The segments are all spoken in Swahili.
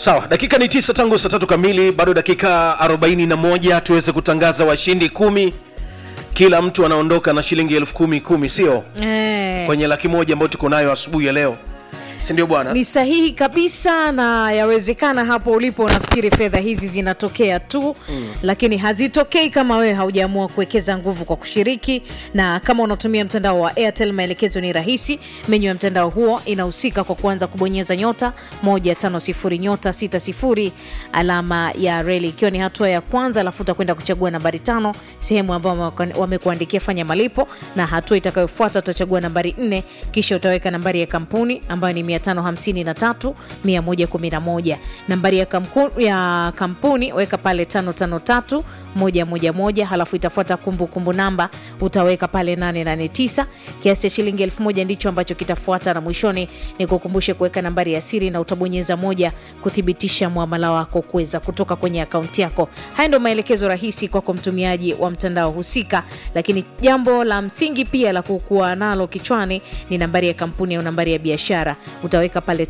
sawa dakika ni tisa tangu saa tatu kamili bado dakika 41 tuweze kutangaza washindi kumi kila mtu anaondoka na shilingi elfu kumi kumi sio Eh. kwenye laki moja ambayo tuko nayo asubuhi ya leo sindio bwana ni sahihi kabisa na yawezekana hapo ulipo unafikiri fedha hizi zinatokea tu mm. lakini hazitokei kama wewe haujaamua kuwekeza nguvu kwa kushiriki na kama unatumia mtandao wa airtel maelekezo ni rahisi menyu ya mtandao huo inahusika kwa kuanza kubonyeza nyota 150 nyota 60 alama ya reli ikiwa ni hatua ya kwanza alafu utakwenda kuchagua nambari tano sehemu ambayo wamekuan- wamekuandikia fanya malipo na hatua itakayofuata utachagua nambari 4 kisha utaweka nambari ya kampuni ambayo ni 553 111 nambari ya, kamku, ya kampuni weka pale 553 111 halafu itafuata kumbukumbu namba utaweka pale 889 kiasi cha shilingi 1000 ndicho ambacho kitafuata na mwishoni ni kukumbushe kuweka nambari ya siri na utabonyeza moja kuthibitisha mwamala wako kuweza kutoka kwenye akaunti yako haya ndio maelekezo rahisi kwako mtumiaji wa mtandao husika lakini jambo la msingi pia la kukuwa nalo kichwani ni nambari ya kampuni au nambari ya biashara utaweka pale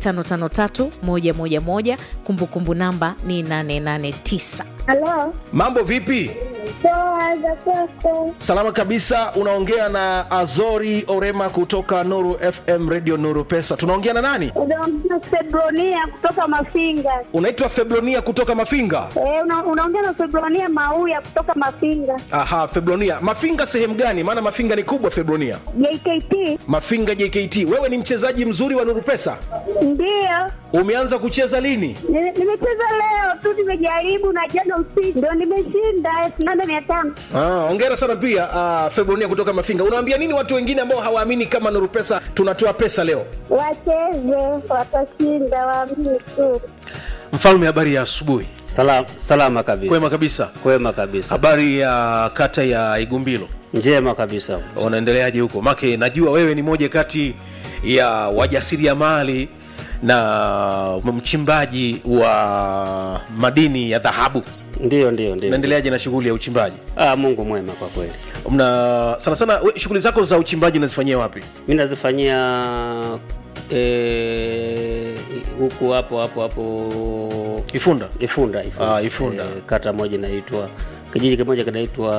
553111 kumbukumbu namba ni 889 Halo, mambo vipi poa za kwako? salama kabisa unaongea na azori orema kutoka nuru fm radio nuru pesa tunaongea na nani Unaongea Febronia kutoka Mafinga. unaitwa febronia kutoka mafinga Eh, una, unaongea na Febronia Mauya kutoka Mafinga. aha febronia mafinga sehemu gani maana mafinga ni kubwa febronia JKT mafinga jkt wewe ni mchezaji mzuri wa nuru pesa ndio umeanza kucheza lini Ni- nimecheza leo tu, nimejaribu na jana usiku ndio nimeshinda elfu nane mia tano. Ah, ongera sana pia uh, febronia kutoka mafinga unaambia nini watu wengine ambao hawaamini kama nuru pesa tunatoa pesa leo Wacheze, watashinda, waamini tu. mfalme habari ya asubuhi Salam, salama kabisa kwema kabisa kwema kabisa habari ya kata ya igumbilo njema kabisa unaendeleaje huko make najua wewe ni moja kati ya wajasiriamali na mchimbaji wa madini ya dhahabu ndio ndio ndio unaendeleaje na shughuli ya uchimbaji ah, mungu mwema kwa kweli mna sana sana we- shughuli zako za uchimbaji unazifanyia wapi mi nazifanyia eh, huku hapo hapo hapo ifunda ifunda ifunda, Ah, Ifunda. Eh, kata moja inaitwa kijiji kimoja kinaitwa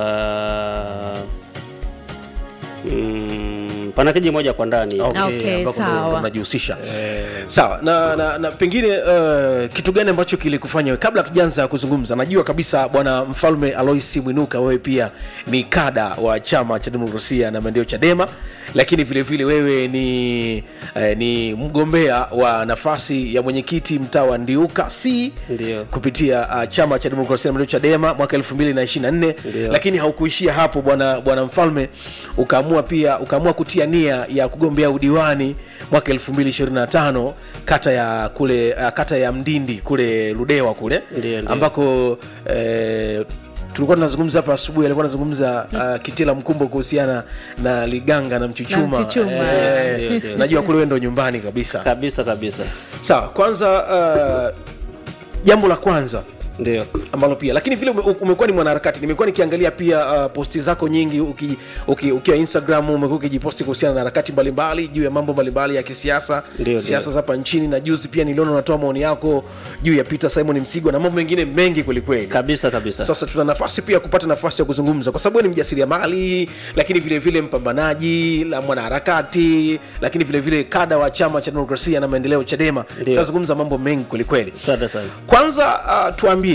mm, pana kijiji moja kwa ndani Okay, ambako ndo- sawa. ndo unajihusisha sawa na, na, na pengine uh, kitu gani ambacho kilikufanya wewe- kabla hatujaanza kuzungumza najua kabisa bwana mfalme aloisi mwinuka wewe pia ni kada wa chama cha demokrasia na maendeleo chadema lakini vile vile wewe ni eh, ni mgombea wa nafasi ya mwenyekiti mtaa wa ndiuka c Ndio. kupitia uh, chama cha demokrasia na maendeleo chadema mwaka 2024 Ndio. lakini haukuishia hapo bwana bwana mfalme ukaamua pia ukaamua kutia nia ya kugombea udiwani mwaka 2025 kata ya kule uh, kata ya mdindi kule ludewa kule Ndio, ndio. ambako eh, tulikuwa tunazungumza hapa asubuhi alikuwa anazungumza uh, kitila mkumbo kuhusiana na liganga na mchuchuma, Na Mchuchuma. Eh, Ndio, ndio. najua kule wewe ndo nyumbani kabisa kabisa kabisa sawa kwanza uh, jambo la kwanza ndio ambalo pia lakini vile ume- umekuwa ni mwanaharakati nimekuwa nikiangalia pia uh, posti zako nyingi uki, uki, ukiwa instagram umekuwa ukijiposti kuhusiana na harakati mbalimbali juu ya mambo mbalimbali ya kisiasa Ndio, siasa ndio. za hapa nchini na juzi pia niliona unatoa maoni yako juu ya peter simon msigwa na mambo mengine mengi kwelikweli kabisa kabisa sasa tuna nafasi pia kupata nafasi ya kuzungumza kwa sababu wewe ni mjasiriamali lakini vile vile mpambanaji la mwanaharakati lakini vile vile kada wa chama cha demokrasia na maendeleo chadema Ndio. tunazungumza mambo mengi kwelikweli asante sana kwanza uh, tuambie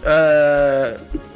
uh,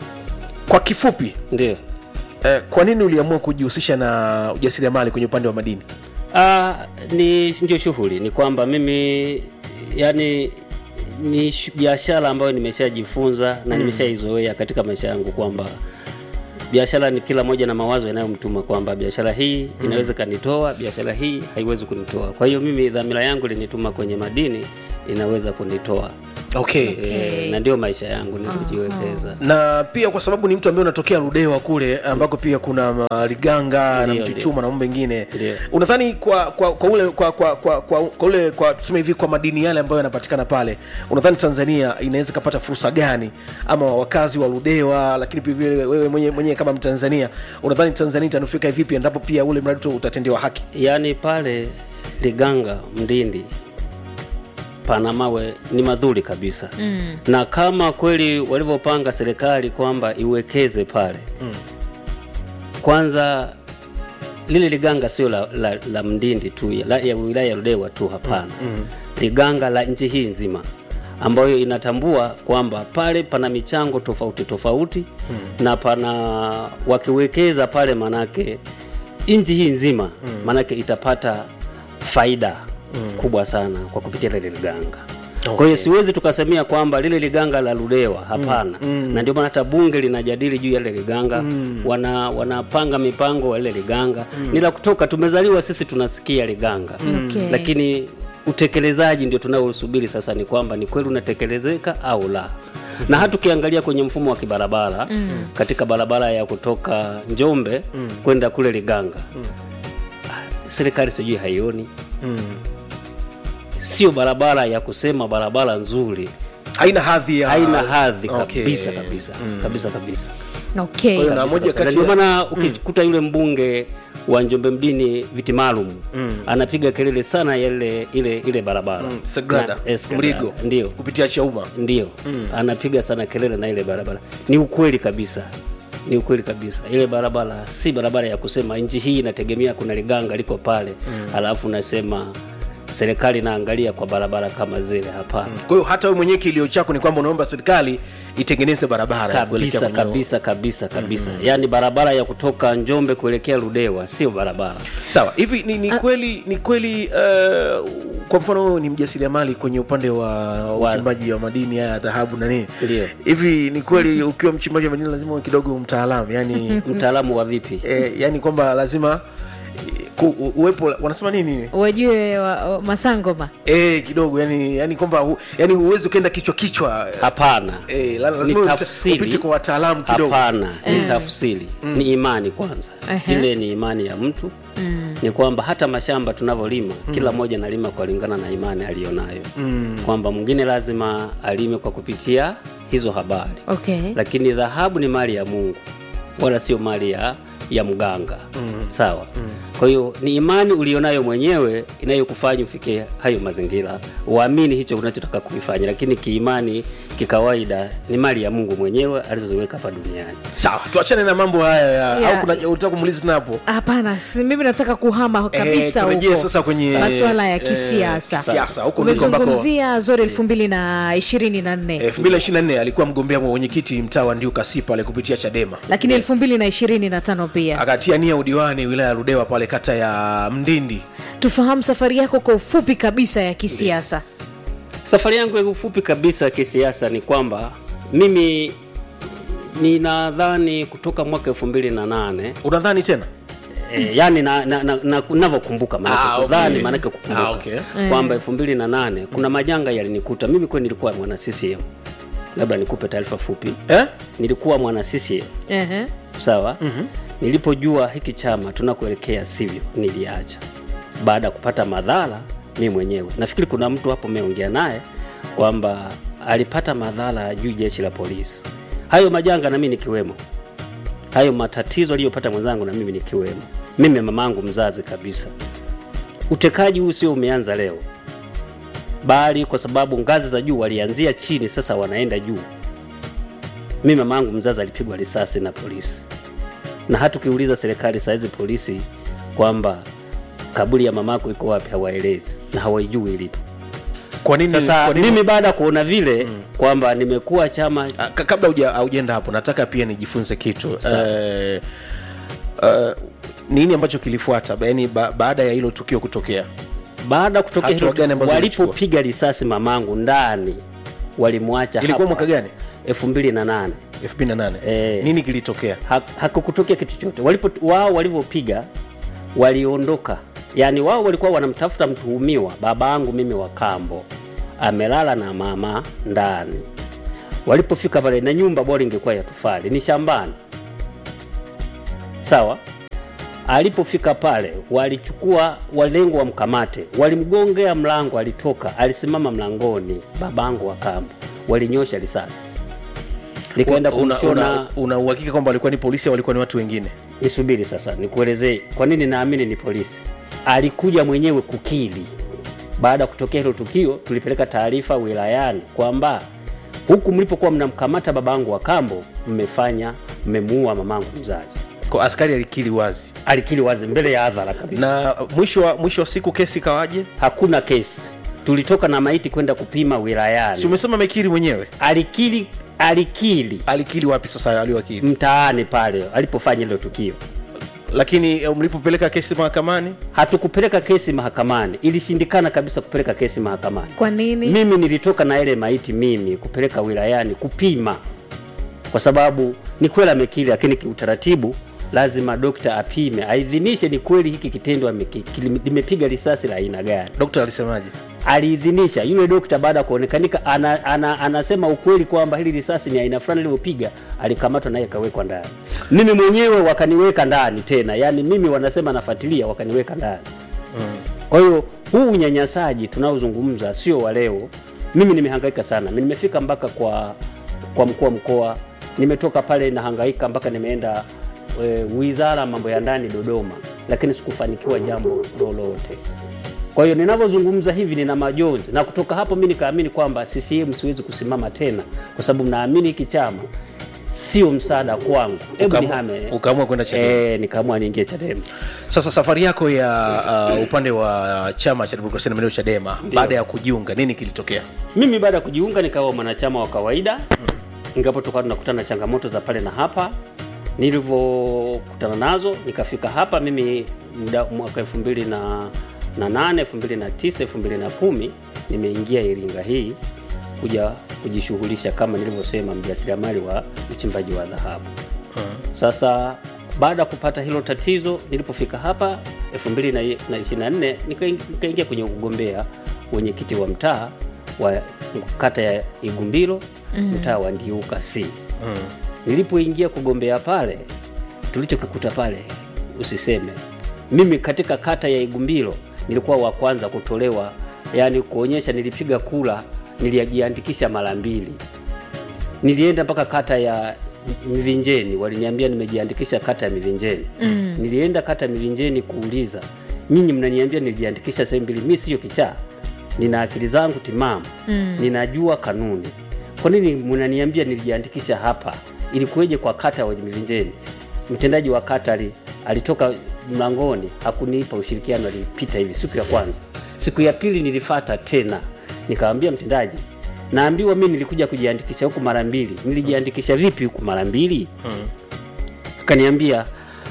kwa kifupi ndio uh, kwa nini uliamua kujihusisha na ujasiriamali kwenye upande wa madini Ah, ni ndio shughuli ni kwamba mimi yani ni shu- biashara ambayo nimeshajifunza na nimeshaizoea katika maisha yangu kwamba biashara ni kila moja na mawazo yanayomtuma kwamba biashara hii inaweza kanitoa biashara hii haiwezi kunitoa kwa hiyo mimi dhamira yangu linituma kwenye madini inaweza kunitoa okay. e, na ndio maisha yangu ni kujiwekeza na pia kwa sababu ni mtu ambaye unatokea ludewa kule ambako pia kuna uh, liganga na Ndio, mchuchuma na mambo mengine Ndio. unadhani kwa kwa kwa ule kwa kwa kwa, kwa, kwa ule kwa tuseme hivi kwa madini yale ambayo yanapatikana pale unadhani tanzania inaweza ikapata fursa gani ama wakazi wa ludewa lakini pia vile wewe mwenyewe mwenye kama mtanzania unadhani tanzania itanufaika vipi endapo pia ule mradi tu utatendewa haki yaani pale liganga mdindi pana mawe ni madhuri kabisa mm. na kama kweli walivyopanga serikali kwamba iwekeze pale mm. kwanza lile liganga sio la, la, la mndindi tu ya, la, ya wilaya ya Ludewa tu hapana mm. liganga la nchi hii nzima ambayo inatambua kwamba pale pana michango tofauti tofauti mm. na pana wakiwekeza pale manake nchi hii nzima mm. manake itapata faida mm. kubwa sana kwa kupitia lile liganga okay. kwa hiyo siwezi tukasemea kwamba lile liganga la Ludewa hapana mm. Mm. na ndio maana hata bunge linajadili juu ya lile liganga mm. wana wanapanga mipango wa lile liganga mm. ni la kutoka tumezaliwa sisi tunasikia liganga Okay. lakini utekelezaji ndio tunaosubiri sasa ni kwamba ni kweli unatekelezeka au la na hata ukiangalia kwenye mfumo wa kibarabara mm. katika barabara ya kutoka njombe mm. kwenda kule liganga mm. serikali sijui haioni Mm. sio barabara ya kusema barabara nzuri haina hadhi ya haina hadhi Okay. kabisa kabisa kabisa kabisa okay. Kwa hiyo na kabisa, moja kabisa. Na kati ndio ya- maana ukikuta yule mbunge wa Njombe mjini viti maalum anapiga kelele sana ya ile ile ile barabara Mm, Sagrada, Na- eh, Sagrada. Mrigo ndio kupitia Chauma ndio anapiga sana kelele na ile barabara ni ukweli kabisa ni ukweli kabisa ile barabara si barabara ya kusema nchi hii inategemea kuna liganga liko pale alafu nasema serikali inaangalia kwa barabara kama zile hapana kwa hiyo hata wewe mwenyewe kilio chako ni kwamba unaomba serikali itengeneze barabara ya kuelekea kabisa kwenye- kabisa kabisa kabisa yaani barabara ya kutoka njombe kuelekea ludewa sio barabara sawa hivi ni, ni kweli ni kweli uh, kwa mfano wewe ni mjasiriamali kwenye upande wa uchimbaji wa madini haya ya dhahabu na nini Ndio. hivi ni kweli ukiwa mchimbaji wa madini lazima uwe kidogo mtaalamu yani mtaalamu wa vipi eh, yani kwamba lazima eh, ku, u- uwepo wanasema nini wajue wa, wa, masangoma eh, kidogo yani yani kwamba hu, yani huwezi ukaenda kichwa kichwa hapana eh, la- Ni lazima upite- tafsiri. upite kwa wataalamu kidogo hapana ni tafsiri ni imani kwanza Ehe. ile ni imani ya mtu ni kwamba hata mashamba tunavyolima kila mmoja analima kulingana na imani aliyonayo kwamba mwingine lazima alime kwa kupitia hizo habari okay. lakini dhahabu ni mali ya mungu wala sio mali ya, ya mganga sawa kwa hiyo ni imani ulionayo mwenyewe inayokufanya ufike hayo mazingira uamini hicho unachotaka kuifanya lakini kiimani kikawaida ni mali ya mungu mwenyewe alizoziweka hapa duniani sawa tuachane na mambo haya ya Yeah. au kuna utaka kumuliza tena hapo hapana si- mimi nataka kuhama kabisa turejee huko sasa kwenye, masuala ya eh, kisiasa kisiasa, huko ndiko ambako- umezungumzia zori elfu mbili na ishirini na nne 2024 alikuwa mgombea wa mwenyekiti mtaa wa Ndiuka pale kupitia Chadema lakini elfu mbili na ishirini na tano pia akatia nia udiwani wilaya ya Ludewa pale kata ya Mndindi. tufahamu safari yako kwa ufupi kabisa ya kisiasa safari yangu ya ufupi kabisa ya kisiasa ni kwamba mimi ninadhani kutoka mwaka elfu mbili na nane Unadhani tena? E, yani na, na, na, na, navyokumbuka maanake Ah, okay. kudhani maanake kukumbuka Ah, okay. kwamba elfu mbili na nane kuna majanga yalinikuta mimi kweli nilikuwa mwana CCM labda nikupe taarifa fupi Eh? nilikuwa mwana CCM Ehe. sawa mm-hmm. nilipojua hiki chama tunakuelekea sivyo niliacha baada ya kupata madhara mi mwenyewe nafikiri kuna mtu hapo meongea naye kwamba alipata madhara juu jeshi la polisi hayo majanga na mimi nikiwemo hayo matatizo aliyopata mwenzangu na mimi nikiwemo mimi mamangu mzazi kabisa utekaji huu sio umeanza leo bali kwa sababu ngazi za juu walianzia chini sasa wanaenda juu mimi mamangu mzazi alipigwa risasi na polisi na hata ukiuliza serikali saizi polisi kwamba kaburi ya mamako iko wapi hawaelezi na hawaijui ilipo Kwa nini sasa kwa nini mimi baada ya kuona vile kwamba nimekuwa chama Ah, ka- kabla huja- haujaenda hapo nataka pia nijifunze kitu eh, eh, nini ambacho kilifuata yani ba, baada ya hilo tukio kutokea baada ya kutokea Hatua hilo gani ambazo walipopiga risasi mamangu ndani walimwacha ilikuwa hapa. mwaka gani elfu mbili na nane 2008 Eh. nini kilitokea Ha- hakukutokea kitu chote walipo wao walivyopiga waliondoka yaani wao walikuwa wanamtafuta mtuhumiwa baba yangu mimi wa kambo amelala na mama ndani walipofika pale na nyumba bora ingekuwa ya tufali ni shambani sawa alipofika pale walichukua walengo wamkamate walimgongea mlango alitoka alisimama mlangoni babangu wa kambo walinyosha risasi nikaenda una, kumshona una, una uhakika kwamba walikuwa ni polisi au walikuwa ni watu wengine nisubiri sasa nikuelezee kwa nini naamini ni polisi alikuja mwenyewe kukili baada ya kutokea hilo tukio tulipeleka taarifa wilayani kwamba huku mlipokuwa mnamkamata babangu wa kambo mmefanya mmemuua mamangu mzazi kwa askari alikiri wazi alikiri wazi mbele ya hadhara kabisa na mwisho wa, mwisho wa siku kesi kawaje hakuna kesi tulitoka na maiti kwenda kupima si wilayani umesema amekiri mwenyewe alikiri alikiri alikiri wapi sasa aliwakiri mtaani pale alipofanya hilo tukio lakini eh, mlipopeleka kesi mahakamani hatukupeleka kesi mahakamani ilishindikana kabisa kupeleka kesi mahakamani kwa nini mimi nilitoka na ile maiti mimi kupeleka wilayani kupima kwa sababu ni kweli amekiri lakini kiutaratibu lazima dokta apime aidhinishe ni kweli hiki kitendo ameki- kili- limepiga risasi la aina gani dokta alisemaje aliidhinisha yule dokta baada ya kuonekanika ana, ana, anasema ukweli kwamba hili risasi ni aina fulani ilivyopiga alikamatwa naye akawekwa ndani mimi mwenyewe wakaniweka ndani tena yaani mimi wanasema nafuatilia wakaniweka ndani kwa hiyo huu unyanyasaji tunaozungumza sio wa leo mimi nimehangaika sana Mi nimefika mpaka kwa kwa mkuu wa mkoa nimetoka pale nahangaika mpaka nimeenda e, wizara ya mambo ya ndani dodoma lakini sikufanikiwa jambo lolote kwa hiyo ninavyozungumza hivi nina majonzi na kutoka hapo mi nikaamini kwamba ccm siwezi kusimama tena kwa sababu naamini hiki chama sio msaada kwangu hebu Ukaamua- nihame ukaamua kwenda Chadema. e, nikaamua niingie chadema sasa safari yako ya uh, upande wa chama cha demokrasia na maendeleo chadema baada ya kujiunga nini kilitokea mimi baada ya kujiunga nikawa mwanachama wa kawaida ingapo tukawa tunakutana na changamoto za pale na hapa nilivyokutana nazo nikafika hapa mimi muda mwaka elfu mbili na na nane elfu mbili na tisa elfu mbili na kumi nimeingia iringa hii kuja kujishughulisha kama nilivyosema mjasiriamali wa uchimbaji wa dhahabu sasa baada ya kupata hilo tatizo nilipofika hapa 2024 nikaing- nikaingia kwenye ugombea wenyekiti wa mtaa wa kata ya igumbilo mm. mtaa wa ndiuka c mm. nilipoingia kugombea pale tulichokikuta pale usiseme mimi katika kata ya igumbilo nilikuwa wa kwanza kutolewa yaani kuonyesha nilipiga kula nilijiandikisha mara mbili nilienda mpaka kata ya Mivinjeni, waliniambia nimejiandikisha kata ya Mivinjeni. mm. Nilienda kata ya Mivinjeni kuuliza, nyinyi mnaniambia nilijiandikisha sehemu mbili, mi siyo kichaa, nina akili zangu timamu mm. ninajua kanuni, kwa nini mnaniambia nilijiandikisha hapa? Ilikuweje kwa kata ya Mivinjeni? Mtendaji wa kata ali, alitoka mlangoni hakunipa ushirikiano, alipita hivi siku ya kwanza. Siku ya pili nilifata tena, nikamwambia mtendaji, naambiwa mi nilikuja kujiandikisha huku mara mbili. Nilijiandikisha vipi huku mara mbili? Kaniambia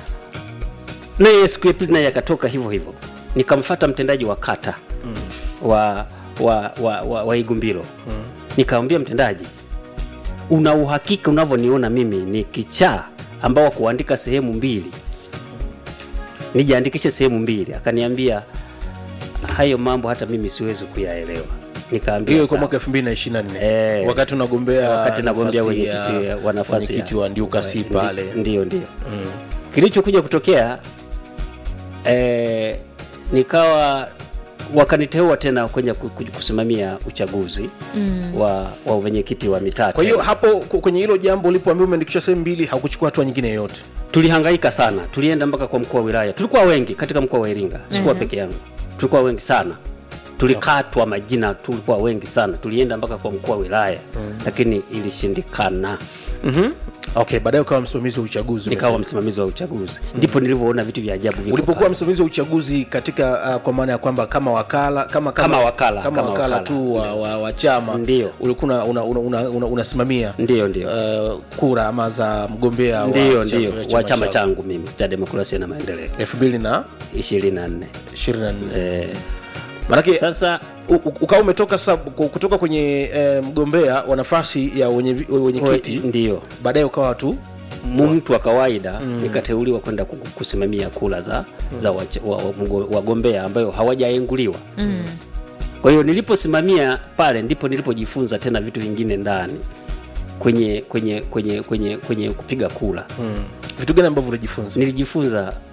naye siku ya pili naye akatoka hivyo hivyo. Nikamfata mtendaji wa kata wa, wa, wa, wa, wa Igumbilo nikamwambia mtendaji, una uhakika unavyoniona mimi ni kichaa ambao wa kuandika sehemu mbili nijiandikishe sehemu mbili? Akaniambia hayo mambo hata mimi siwezi kuyaelewa. Nikaambia hiyo kwa sawa. mwaka 2024 Eh. wakati unagombea wakati nagombea nafasi wenyekiti ya- wa nafasi wenyekiti ya- wa ndiuka si ndi- pale ndio ndio kilichokuja kutokea eh, nikawa wakaniteua tena kwenye ku- ku- kusimamia uchaguzi mm. wa, wa wenyekiti wa mitaa kwa hiyo tena. hapo ku- kwenye hilo jambo ulipoambiwa umeandikishwa sehemu mbili hakuchukua hatua nyingine yoyote tulihangaika sana tulienda mpaka kwa mkuu wa wilaya tulikuwa wengi katika mkoa wa iringa sikuwa peke yangu tulikuwa wengi sana tulikatwa majina tulikuwa wengi sana tulienda mpaka kwa mkuu wa wilaya lakini ilishindikana mm-hmm. okay baadaye ukawa msimamizi wa uchaguzi nikawa umesema. msimamizi wa uchaguzi ndipo nilivyoona vitu vya ajabu viko ulipokuwa pale. msimamizi wa uchaguzi katika uh, kwa maana ya kwamba kama wakala kama, Kama wakala, kama, kama wakala, wakala. tu wa, wa, wa chama Ndio. ulikuwa una, una, una, una, unasimamia ndio ndio uh, kura ama za mgombea ndio wa ndio chama- wa chama chako. changu mimi cha demokrasia na maendeleo 2024 24 eh, manake sasa u- u- ukawa umetoka sasa ku- kutoka kwenye eh, mgombea wa nafasi ya wenye vi- wenye we- kiti ndio baadaye ukawa tu mtu wa kawaida nikateuliwa kwenda ku- kusimamia kula za, za wache- wa- wa- mgo- wagombea ambayo hawajaenguliwa kwa hiyo niliposimamia pale ndipo nilipojifunza tena vitu vingine ndani kwenye kwenye kwenye kwenye kwenye kupiga kula vitu gani ambavyo ulijifunza nilijifunza